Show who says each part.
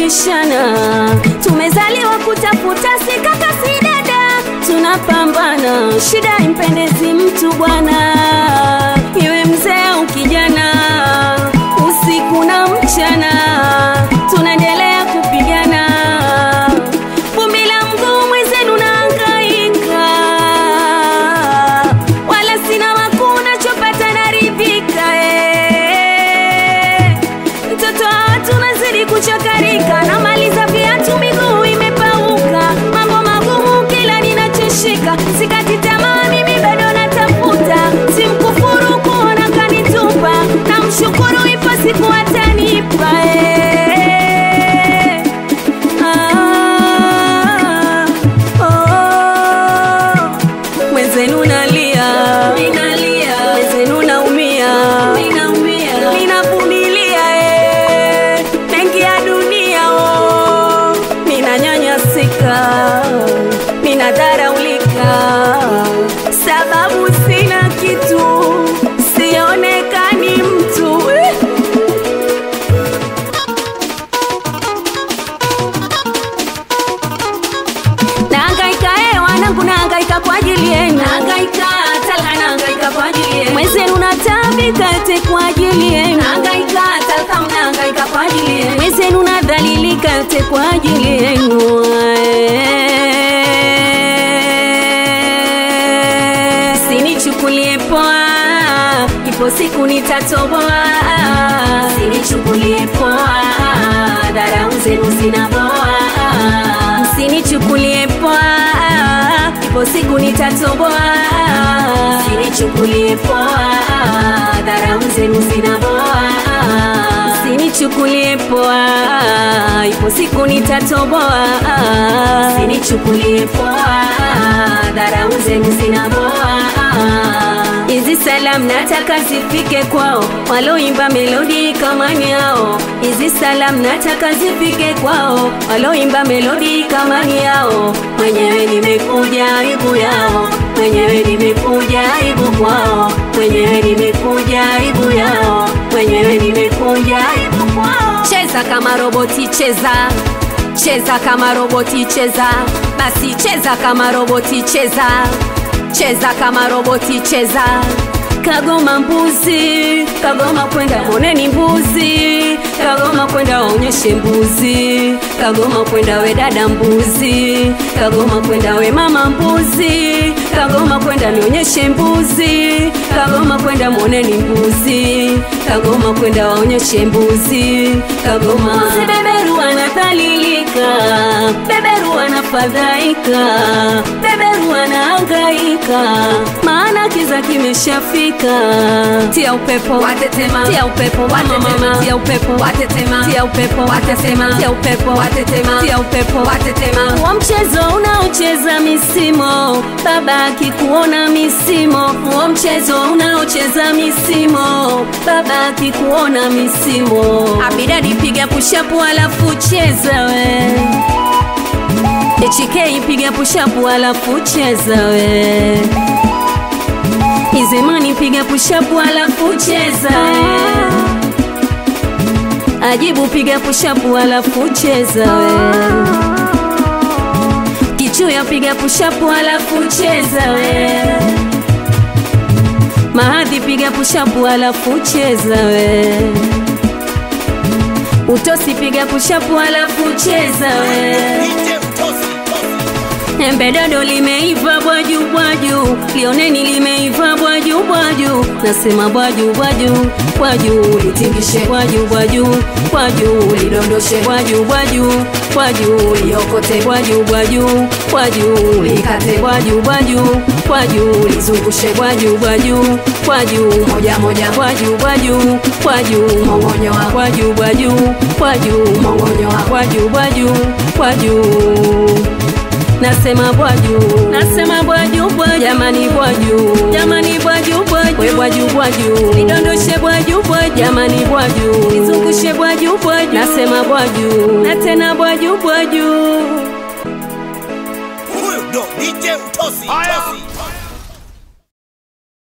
Speaker 1: tunabishana, tumezaliwa kutafuta, si kaka si dada, tunapambana, shida impendezi mtu bwana, iwe mzee au kijana, usiku na mchana, tunaendelea kupigana, vumbi la mguu mwenzenu nahangaika, wala sina makuu nachopata naridhika eh. Mtoto wa watu nazidi kuchakarika, namaliza viatu miguu imepauka, mambo magumu kila ninachoshika, sikati tamaa mimi bado natafuta, simkufuru kuona kanitupa, namshukuru ipo siku atanipa eh. Ah, oh, mwenzenu nalia, mwenzenu naumia, ninavumilia eh, mengi ya dunia oh, ninanyanyasika, ninadharaulika, sababu sina kitu, sionekani mtu eh. Nahangaika eh, wanangu nahangaika kwa ajili yenu. Nahangaika talaka nahangaika kwa ajili yenu. Mwenzenu natabika ete kwa ajili yenu. Nahangaika talaka mnahangaika kwa ajili yenu. Mwenzenu nadhalilika ete kwa ajili yenu. Sinichukulie poa, ipo siku nitatoboa. Sinichukulie poa, dharau zenu zinaboa. Msinichukulie poa, ipo siku nitatoboa. Msinichukulie poa, dharau zenu zinaboa. Msinichukulie poa, ipo siku nitatoboa. Msinichukulie poa, dharau zenu zinaboa. Hizi salam nataka zifike kwao, waloimba melodi kama ni hao. Hizi salam nataka zifike kwao, waloimba melodi kama ni hao. Mwenyewe nimekuja aibu yao, mwenyewe nimekuja aibu kwao, mwenyewe nimekuja aibu yao, mwenyewe nimekuja aibu kwao. Cheza kama roboti, cheza cheza kama roboti, cheza basi, cheza kama roboti, cheza cheza kama roboti cheza kagoma mbuzi kagoma kwenda oneni mbuzi kagoma kwenda waonyeshe mbuzi kagoma kwenda we dada mbuzi kagoma kwenda we mama mbuzi kagoma kwenda nionyeshe mbuzi kagoma kwenda mwoneni mbuzi kagoma kwenda waonyeshe mbuzi kagoma mbuzi beberu anadhalilika beberu anafadhaika beberu anahangaika maana kiza kimeshafika tia upepo
Speaker 2: Watetema.
Speaker 1: tia upepo
Speaker 2: Watetema.
Speaker 1: tia upepo
Speaker 2: Watetema.
Speaker 1: tia upepo
Speaker 2: Watetema.
Speaker 1: tia upepo
Speaker 2: Watetema.
Speaker 1: tia upepo
Speaker 2: Watetema.
Speaker 1: wa mchezo unaocheza misimo baba akikuona misimo wa mchezo unaocheza misimo baba akikuona misimo abidadi piga pushapu alafu cheza we HK piga pushapu alafu cheza we Izemani piga pushapu alafu cheza we Ajibu piga pushapu alafu cheza we Kichuya piga pushapu alafu cheza we Mahadhi piga pushapu alafu cheza we Utosi piga pushapu alafu cheza we Embe dodo limeiva bwaju bwaju, lioneni limeiva bwaju bwaju, nasema bwaju bwaju bwaju, litingishe bwaju bwaju bwaju, lidondoshe bwaju bwaju bwaju, liokote bwaju bwaju bwaju, likate bwaju bwaju bwaju, lizungushe bwaju bwaju bwaju, moja moja bwaju bwaju bwaju, mongonyo wa bwaju bwaju bwaju, mongonyo wa bwaju bwaju bwaju nasema bwaju nasema bwaju bwaju jamani bwaju jamani bwaju bwaju we bwaju bwaju lidondoshe bwaju bwaju jamani bwaju lizungushe bwaju bwaju nasema bwaju na tena bwaju bwaju
Speaker 3: Huyu ndo DJ Utosi. Utosi.